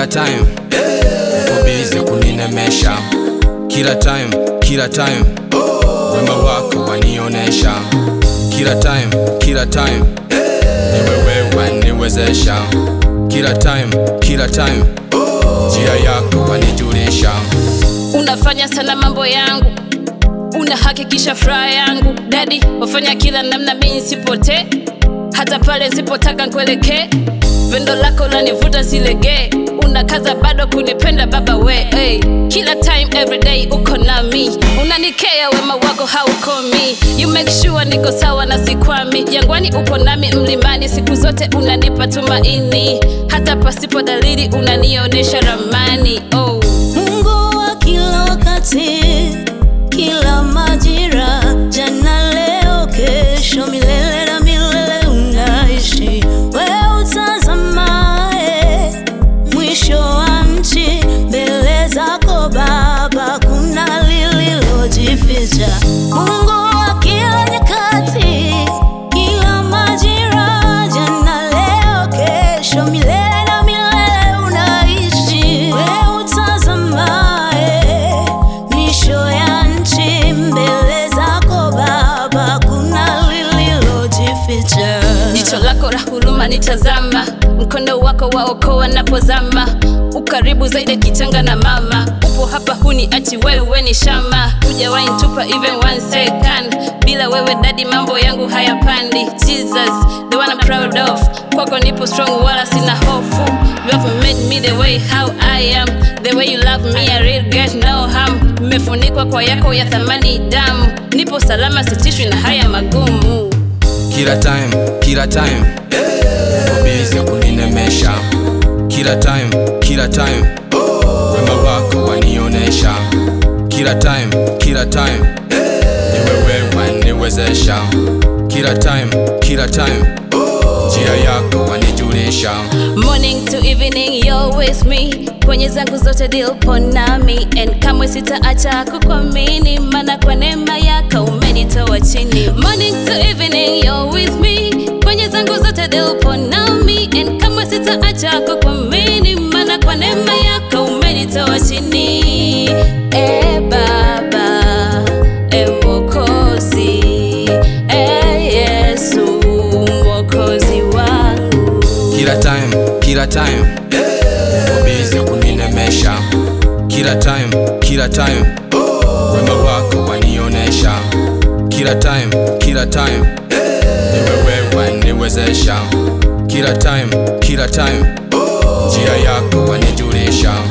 time uko bize kuninemesha kila time kila time wema wako wanionesha kila time kila time ni wewe waniwezesha kila time kila time njia yako wanijulisha unafanya sana mambo yangu unahakikisha furaha yangu dadi wafanya kila namna mi nisipotee hata pale nsipotaka nkuelekee pendo lako lanivuta silegee unakaza bado kunipenda baba we hey. kila time everyday uko nami unanikea wema wako haukomi you make sure niko sawa na sikwami jangwani upo nami mlimani siku zote unanipa tumaini hata pasipo dalili unanionyesha ramani oh. Mungu wa kila wakati, kila majira, jana, leo, kesho, milele na milele unaishi. Wewe utazamaye mwisho wa nchi, mbele zako Baba kuna lililojificha. Mungu wa kila nyakati, kila majira, jana, leo, kesho, milele na milele unaishi. Wewe utazamaye misho ya nchi, mbele zako Baba kuna lililojificha. jicho lako la huruma nitazama mkono wako waokoa napozama ukaribu zaidi kichanga na mama upo hapa huni achi wewe ni shama hujawahi ntupa even one second bila wewe dadi mambo yangu hayapandi jesus the one I'm proud of kwako nipo strong wala sina hofu you have made me the way how I am the way you love me I really get no harm mmefunikwa kwa yako ya thamani damu nipo salama sitishwi na haya magumu kila time kila time uko bize kuninemesha kila time kila time wema wako wanionesha kila time kila time ni wewe waniwezesha kila time kila time njia yako wanijulisha Morning to evening you're with me kwenye zangu zote dilpo nami and kamwe sitaacha kukuamini maana kwa neema yako umenitoa chini Morning to evening you're with me kwenye zangu zote dilpo nami and kamwe sitaacha kukuamini maana kwa neema yako umenitoa chini e baba e mwokozi e yesu mwokozi wangu kila time kila time uko bize kuninemesha kila time kila time wema wako wanionesha kila time kila time ni wewe waniwezesha kila time kila time njia yako wanijulisha